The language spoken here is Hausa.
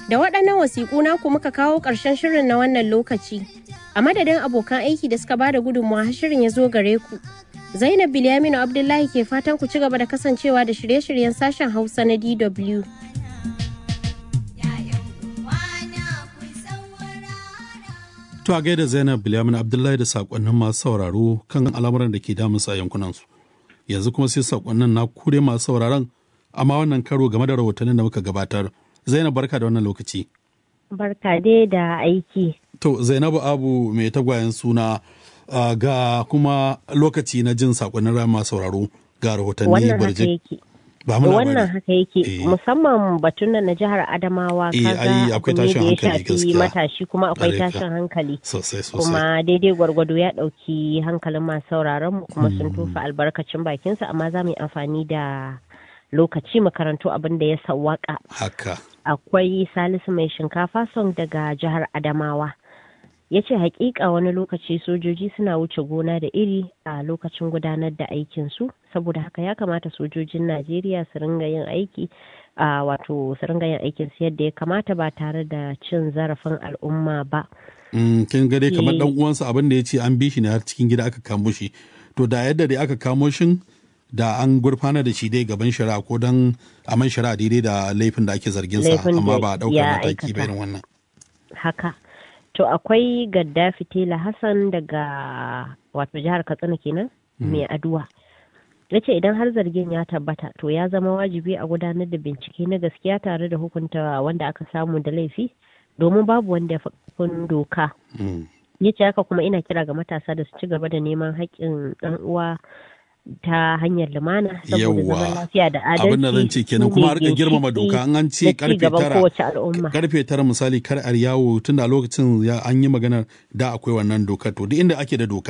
Da waɗannan wasiƙu naku muka kawo ƙarshen shirin na wannan lokaci. A madadin abokan aiki da suka bada gudunmawa har shirin ya zo gare ku. Zainab Bilyaminu Abdullahi ke fatan ku ci gaba da kasancewa da shirye-shiryen sashen Hausa na DW. To a gaida Zainab Bilyamin Abdullahi da sakonnin masu sauraro kan al'amuran da ke damunsa a yankunansu. Yanzu kuma sai sakonnin na kure masu sauraron amma wannan karo game da rahotannin da muka gabatar. Zainab barka da wannan lokaci. Barka dai da aiki. To Zainabu Abu mai tagwayen suna uh, ga kuma lokaci na jin sakonnin ran masu sauraro ga rahotanni Wannan haka barjik. yake. Ba mu Wannan labari. haka yake Eh. musamman batun nan na jihar Adamawa Eh, kaga ai, akwai abu ne tashin da ya hankali shafi gaskiya. matashi kuma akwai Ƙwarai ka. tashin hankali. Sosai sosai. kuma daidai gwargwado ya ɗauki hankalin masu sauraron mu kuma sun tofa albarkacin bakinsa amma za mu yi amfani da lokaci makarantu abin da ya sawwaka Haka. akwai salisu mai shinkafa song daga jihar adamawa ya ce hakika wani lokaci sojoji suna wuce gona da iri a lokacin gudanar da aikinsu saboda haka ya kamata sojojin najeriya su ringa yin aiki a wato su ringa yin aikinsu yadda ya kamata ba tare da cin zarafin al'umma ba Mm, kin ga dai kamar Eh. dan uwansa abin da ya ce an bi shi ne har cikin gida aka kamo shi. To da yadda dai aka kamo shin da an gurfana da shi dai gaban shari'a ko dan a man shari'a daidai da laifin da ake zargin sa Laifin amma da ba a daukar ya mataki ba aikata. irin wannan. haka to akwai gaddafi tela hassan daga wato jihar katsina kenan mai aduwa ya ce idan har zargin ya tabbata to ya zama wajibi a gudanar da bincike na gaskiya tare da hukunta wanda aka samu da laifi domin babu wanda ya fi ƙarfin doka Mm. ya ce haka kuma ina kira ga matasa da su ci gaba da neman haƙƙin ɗan uwa ta hanyar lumana saboda Yawwa. zaman lafiya da adalci abin da zan ce kenan su kuma ne a rika girmama ginshiƙi doka an an na ce ci karfe gaban tara kowace al'umma karfe tara misali kar a yawo tunda a lokacin ya an yi maganar da akwai wannan dokar to duk inda ake da doka